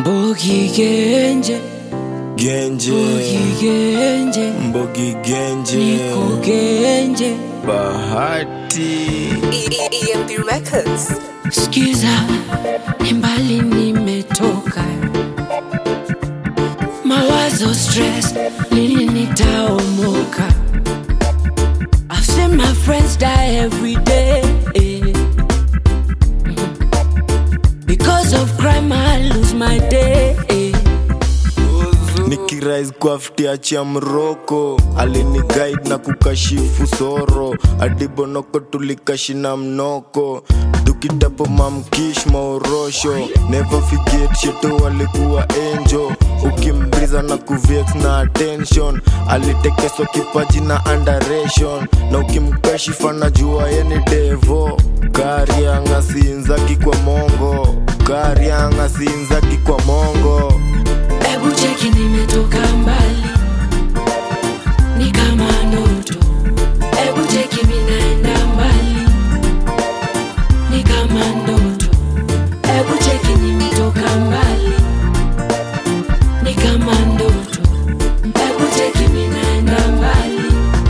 Mbogi Genje, Genje, Mbogi Genje, Mbogi Genje, Niko Genje. Bahati. EMP Records. Skiza, ni mbali nimetoka, mawazo stress, lini nitaomoka? I've seen my friends die every day. Because of crime, I lose my day. nikirais kwa ftiachia mroko alini guide na kukashifu soro adibonoko tulikashina mnoko dukitapo mamkish maorosho never forget sheto walikuwa enjo ukimbriza na kuvex na attention alitekeswa kipaji na underation na ukimkashifa na jua yeni devo karianga siinzaki kwa mongo karianga siinzaki kwa mongo Ebu cheki nimetoka mbali, ni kama ndoto. Ebu cheki minaenda mbali, ni kama ndoto. Ebu cheki nimetoka mbali, ni kama ndoto. Ebu cheki minaenda mbali,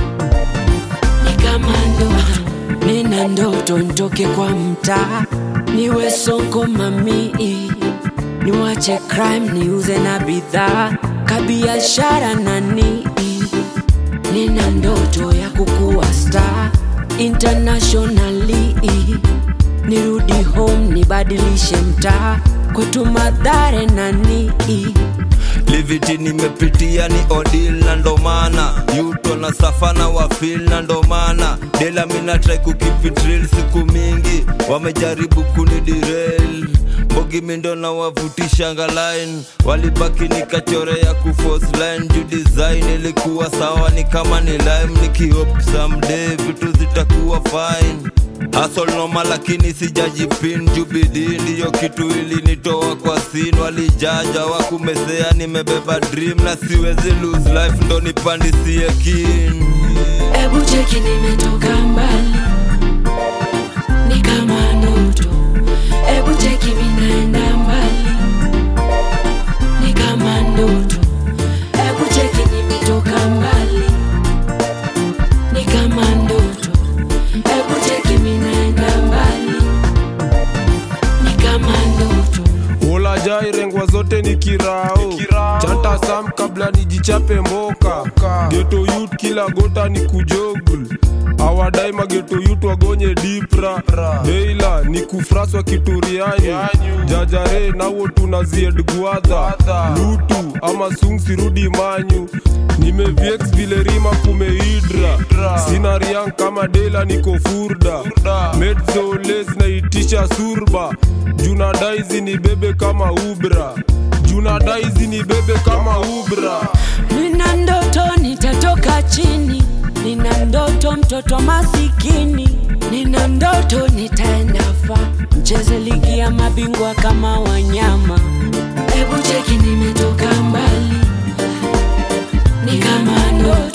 ni kama ndoto. Nina ndoto nitoke kwa mtaa, niwe soko mamii niwache crime niuze na bidhaa kabiashara na nii nina ndoto ya kukuwa star internationally nirudi home nibadilishe mtaa kwetu madhare na nii liviti nimepitia ni odil na ndomana yuto na safana wafil na ndomana dela mina try kukipitril siku mingi wamejaribu kunidirel mbogi mindo na wavutisha ngalain walibaki nikachorea kufos line juu design ilikuwa sawa ni kama ni lime nikihop someday vitu zitakuwa fine Hustle noma lakini sijajipin jubidi ndiyo kitu ilinitoa kwa sin walijaja wakumesea nimebeba dream na siwezi lose life ndo nipandisie kin Ebu cheki nimetoka mbali, ni kama ndoto. Ebu cheki minaenda mbali, ni kama ndoto. Ebu cheki nimetoka mbali, ni kama ndoto. Ebu cheki minaenda mbali, ni kama ndoto. ulajai rengwa zote ni kirao chanta sam kabla nijichape mboka geto yut kila gota ni kujogul awadai mageto yut wagonye dipra deila ni kufraswa kituriani jajare nawo tunazied gwadha lutu ama sung sirudi manyu nimeviex vile rima kumeidra sina riang kama dela niko furda medzoles naitisha surba junadaizi ni bebe kama ubra junadaizi ni bebe kama ubra Nina ndoto nitatoka chini, nina ndoto mtoto masikini, nina ndoto nitaenda fa mcheze ligi ya mabingwa kama wanyama. Hebu cheki nimetoka mbali, ni kama ndoto